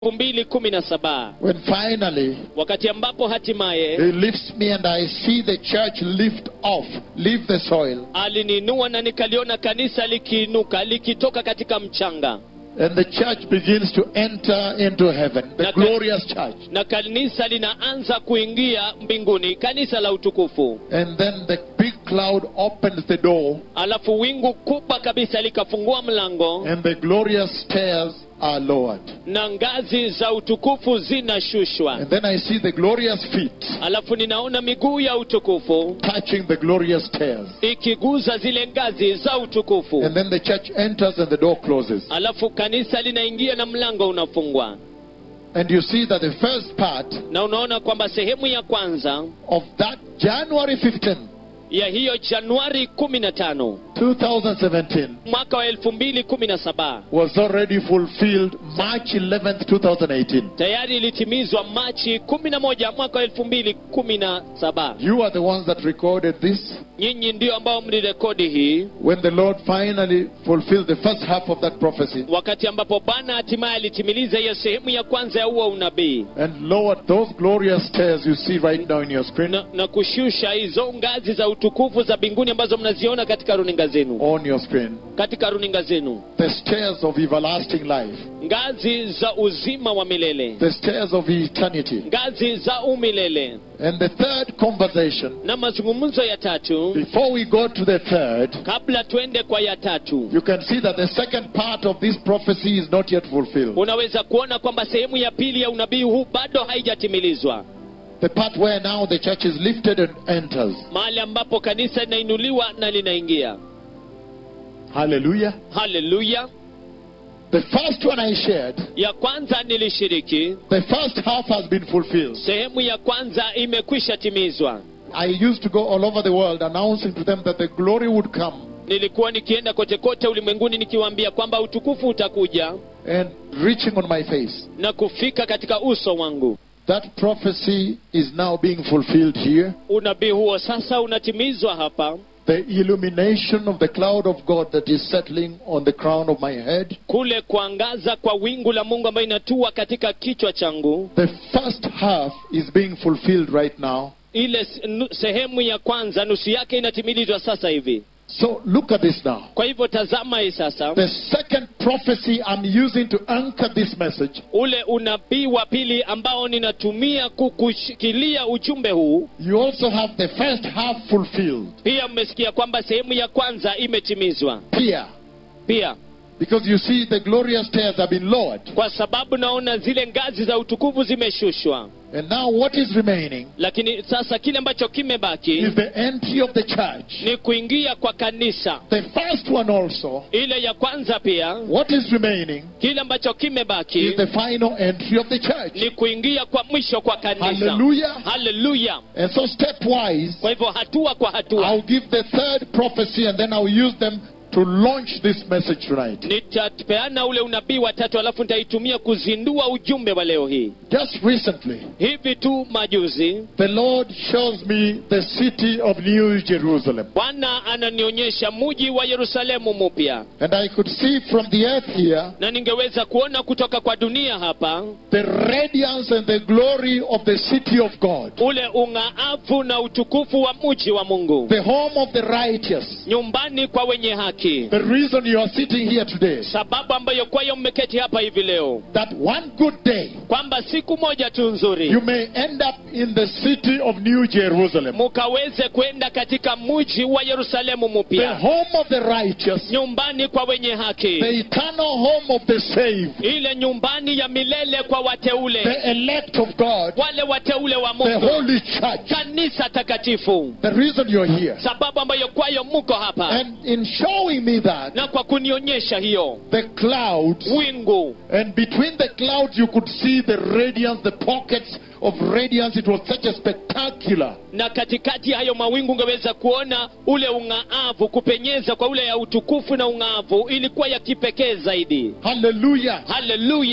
mbili kumi na saba when finally wakati ambapo hatimaye He lifts me and I see the church lift off, leave the soil. aliniinua na nikaliona kanisa likiinuka likitoka katika mchanga And the church begins to enter into heaven, the Na- glorious church. na kanisa linaanza kuingia mbinguni kanisa la utukufu And then the big cloud opens the door, alafu wingu kubwa kabisa likafungua mlango and the glorious stairs are lowered. na ngazi za utukufu zinashushwa And then I see the glorious feet alafu ninaona miguu ya utukufu touching the glorious stairs. ikiguza zile ngazi za utukufu And then the church enters and the door closes. alafu kanisa linaingia na mlango unafungwa And you see that the first part na unaona kwamba sehemu ya kwanza of that January 15, ya hiyo januari 15 2017, mwaka wa 2017 was already fulfilled March 11th, 2018. tayari ilitimizwa machi 11 mwaka wa 2017 You are the ones that recorded this nyinyi ndio ambao mlirekodi hii when the Lord finally fulfilled the first half of that prophecy wakati ambapo bwana hatimaye alitimiliza hiyo sehemu ya kwanza ya huo unabii and lowered those glorious stairs you see right now in your screen, na, na kushusha hizo ngazi za utukufu za mbinguni ambazo mnaziona katika runinga zenu on your screen. katika runinga zenu The stairs of everlasting life, ngazi za uzima wa milele the stairs of eternity. ngazi za umilele And the third conversation, na mazungumzo ya tatu before we go to the third, kabla twende kwa ya tatu you can see that the second part of this prophecy is not yet fulfilled. unaweza kuona kwamba sehemu ya pili ya unabii huu bado haijatimilizwa The part where now the church is lifted and enters. mahali ambapo kanisa linainuliwa na linaingia Hallelujah. haleluya The first one I shared, ya kwanza nilishiriki the first half has been fulfilled. sehemu ya kwanza imekwisha timizwa I used to go all over the world announcing to them that the glory would come nilikuwa nikienda kote kote ulimwenguni nikiwaambia kwamba utukufu utakuja and reaching on my face. na kufika katika uso wangu That prophecy is now being fulfilled here. unabii huo sasa unatimizwa hapa The illumination of the cloud of God that is settling on the crown of my head. kule kuangaza kwa wingu la mungu ambayo inatua katika kichwa changu The first half is being fulfilled right now. ile s- nu- sehemu ya kwanza nusu yake inatimilizwa sasa hivi So look at this now. kwa hivyo tazama hii sasa The second prophecy I'm using to anchor this message ule unabii wa pili ambao ninatumia kukushikilia ujumbe huu You also have the first half fulfilled pia mmesikia kwamba sehemu ya kwanza imetimizwa here. pia Because you see, the glorious stairs have been lowered. kwa sababu naona zile ngazi za utukufu zimeshushwa And now, what is remaining lakini sasa kile ambacho kimebaki is the entry of the church. ni kuingia kwa kanisa The first one also, ile ya kwanza pia what is remaining kile ambacho kimebaki is the final entry of the church. ni kuingia kwa mwisho kwa kanisa Hallelujah. haleluya And so, stepwise, kwa hivyo hatua kwa hatua I'll give the third prophecy and then I'll use them to launch this message tonight. nitapeana ule unabii wa tatu alafu nitaitumia kuzindua ujumbe wa leo hii Just recently, hivi tu majuzi the Lord shows me the city of New Jerusalem. bwana ananionyesha muji wa yerusalemu mupya And I could see from the earth here na ningeweza kuona kutoka kwa dunia hapa the radiance and the glory of the city of God, ule ung'aavu na utukufu wa muji wa mungu the home of the righteous. nyumbani kwa wenye haki The reason you are sitting here today, sababu ambayo kwayo mmeketi hapa hivi leo that one good day kwamba siku moja tu nzuri you may end up in the city of New Jerusalem, mukaweze kwenda katika muji wa yerusalemu the mupya home of the righteous, nyumbani kwa wenye haki the eternal home of the saved, ile nyumbani ya milele kwa wateule the elect of God, wale wateule wa the mungu holy church. kanisa takatifu The reason you're here. sababu ambayo kwayo muko hapa And in showing me that, na kwa kunionyesha hiyo the clouds, wingu and between the clouds you could see the radiance, the pockets of radiance. It was such a spectacular. na katikati ya hayo mawingu ungeweza kuona ule ung'aavu kupenyeza kwa ule ya utukufu na ung'aavu ilikuwa ya kipekee zaidi Hallelujah. haleluya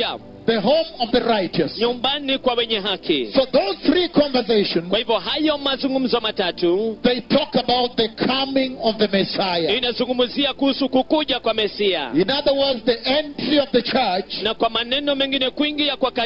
the home of the righteous. nyumbani kwa wenye haki So those three conversations, kwa hivyo hayo mazungumzo matatu they talk about the coming of the Messiah. inazungumzia kuhusu kukuja kwa mesia In other words, the entry of the church na kwa maneno mengine kuingia kwa